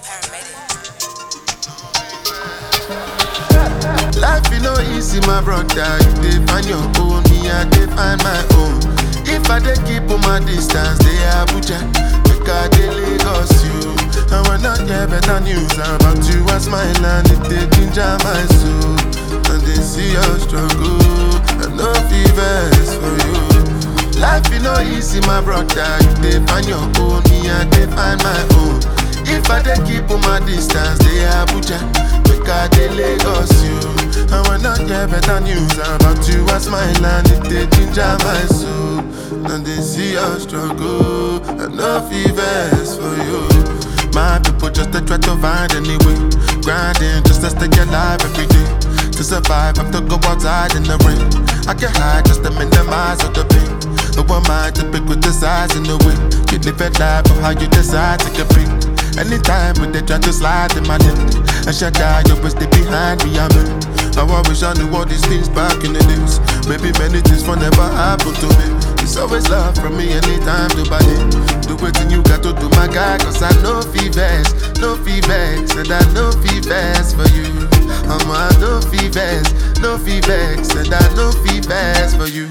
Life you know easy, my brother. You dey find your own, me I dey find my own. If I dey keep on my distance, they Abuja, make I dey Lagos you. And when I hear better news about you, I smile and it dey ginger my soul. And they see your struggle, I no fevers for you. Life you know easy, my brother. You dey find your own, me I dey find my own. If I dey keep on my distance, they Abuja, make I dey Lagos you. And when I hear better news about you, I smile and it dey ginger my soul. And they see your struggle, I no fevers for you. My people just to try to find any way, grinding just to stay alive every day. To survive, have to go outside in the rain. I can hide just to minimize all the pain. No one mind to pick with the size and the way. You live a life of how you decide to compete. Anytime when they try to slide in my lane, I shut down, you always stay behind me, I'm in. Now I wish I knew all these things back in the days. Maybe many things will never happen to me. It's always love from me anytime to buy it. Do what you got to do, my guy, cause I know fevers, no fevers, and I know fevers for you. I'm a no fevers, no fevers, and I know fevers for you.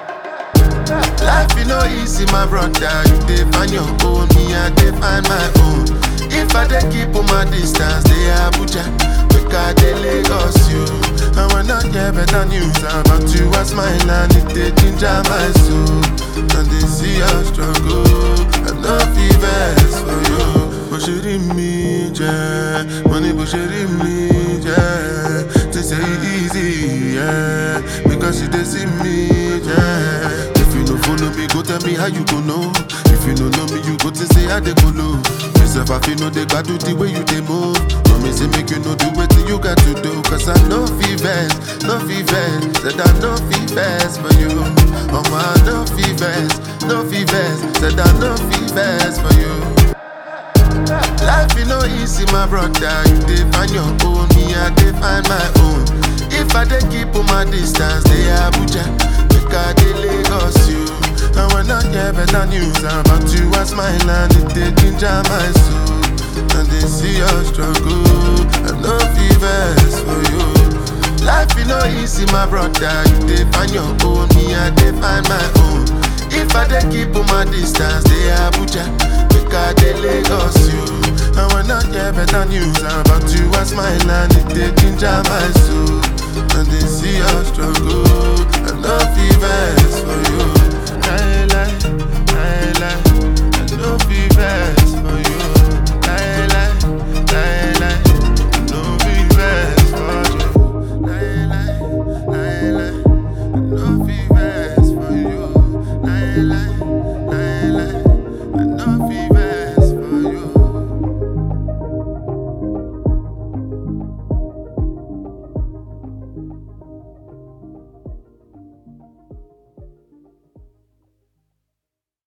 Life you know easy, my brother. You dey find your own, me I dey find my own. If I dey keep on my distance, they Abuja, make I dey Lagos you. And when I hear better news about you, I smile and it dey ginger my soul. And they see your struggle, I no fevers for you. Bó ṣe rí mi jẹ́, mo ní bó ṣe rí mi jẹ́. They say it easy, yeah, because you dey see me, yeah. If you no follow me, go tell me how you go know. If you no know me, you go to say how they go low. Myself, I feel no they got do the way you they move. No me say make you know do what you got to do. Cause I know fevers, no fevers. Said I know fevers for you. Oh my, no fevers, no fevers. Said I know fevers for you. Life you know easy, my brother. You dey find your own, me I dey find my own. If I dey keep on my distance, they Abuja, make I dey Lagos you. And when I hear better news about you, I smile and it dey ginger my soul. And they see your struggle, I no fevers for you. Life you know easy, my brother. You dey find your own, me I dey find my own. If I dey keep on my distance, they Abuja, make I dey Lagos you. And when I hear better news about you, I smile and it dey ginger my soul. And they see your struggle, I no fevers for you.